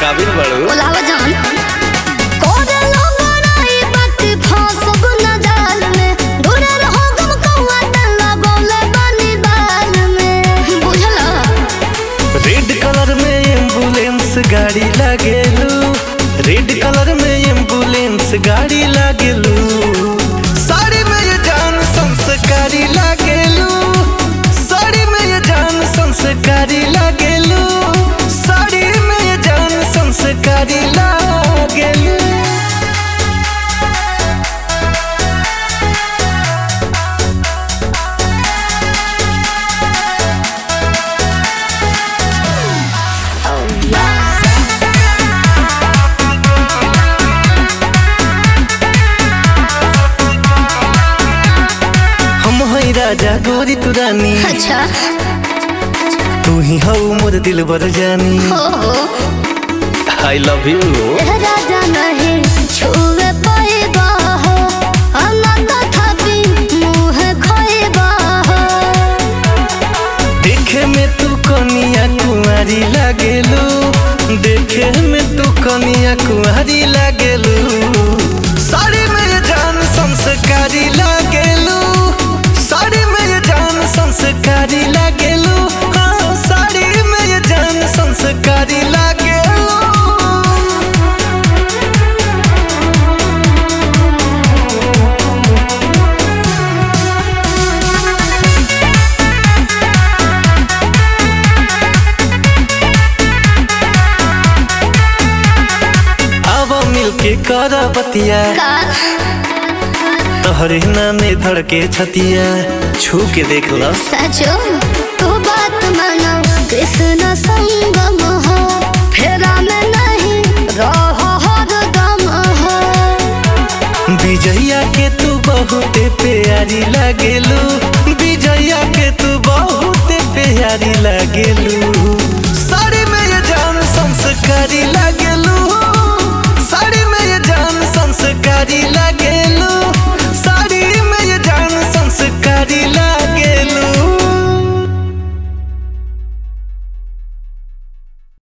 काबिल बड़ू बोलावा जान कोरे लोगराई बात फांसब न जाल में दूरे रहो गम कौआ डल्ला बोले बानी बाल में बुझला रेड कलर में एम्बुलेंस गाड़ी लागेलू रेड कलर में एम्बुलेंस गाड़ी लागेलू साड़ी में ये जान संस्कारी लागेलू साड़ी में ये जान संस्कारी लागेलू साड़ी में ये जान संस्कारी लागेलू हम हई राजा गोरी तू रानी अच्छा तू ही हऊ मोर दिल बर जानी हो हो आई लव यू ए राजा नहीं छुए पाएगा हो अनंत थापी मुँह खोएगा हो देखे में तू कनिया कुंवारी लागेलू देखे में तू कनिया कुंवारी लागेलू साड़ी में ये जान संस्कारी लागेलू साड़ी में ये जान संस्कारी लागेलू हाँ साड़ी में ये जान संस्कारी लागेलू अब मिलके कर बतिया का तोहरे नामे धड़के छतिया छू के देख ल सचो तू बात मानो कृष्ण संगम हो फेरा में नहीं रहो हर दम हो विजया के तू बहुत प्यारी लागेलू विजया के तू बहुत प्यारी लागेलू साड़ी में ये जान संस्कारी